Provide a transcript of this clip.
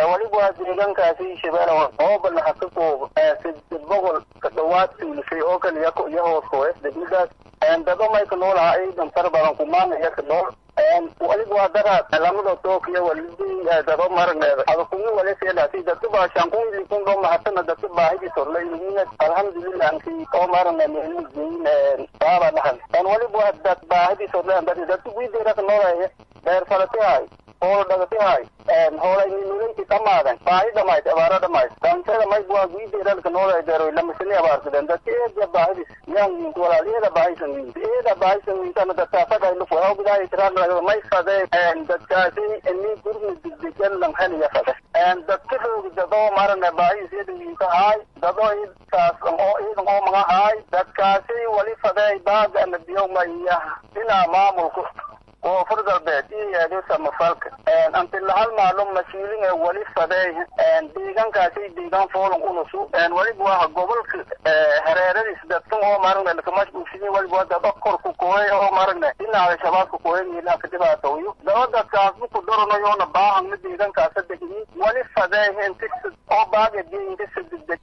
weliba waa deegaankaasi shabeelle oo balaha ka koob siddeed boqol ka dhawaad tuulisay oo kaliya iyo hoos koes degmadaas dado mayka noolaha ciidan tar badan kumaana iyo ka nool waliba waa daraad lamada tookiyo walidi dado maragneeda adakumi waleseedhaasi dadka baa shankun likun dho mahatana dadka baahidi sorlayina alhamdulillah anki oo maragna meelmigeyin baaba dhahan waliba waa dad baahidi sorlayan dad dadka wiideeraka noolaya beer falatihay hoolo dhagatihay hoolayninuleyti dhamaadan baahi dhamayd abaaro dhamayd dantada mayb waa wiideeralka noolaya deeroy lamasini abaarsadeen dadka eeda baahidis yan walaaliyada baahisan wiin eeda baahisan wiintana dadkaasagaylufu hawgidaay tiraan may fade dadkaasi ini gurmi degdegan lamhaniya fade dadka roogi dadoo marane baahis iyada wiintahaay dadoo idkaas oo iidan oo magahaay dadkaasi wali fadey baaga ana biyowma iya dhinaa maamulka koonfur galbeed iyo eedo samafalka antila hal maalum mashiilin ee wali fadey deegaankaasi deegaan foolon unusu waliba waa gobolka hareeradiis dadkan oo maragna lakamashbuugsini waliba waa dad korku kooy oo maragna dhinaca shabaabka kooyaniila ka dhibaatooyo daba dadkaas buku doranayoona baahan ma deegaankaasa degni wali fadey inti oo baaga inti sadegdeg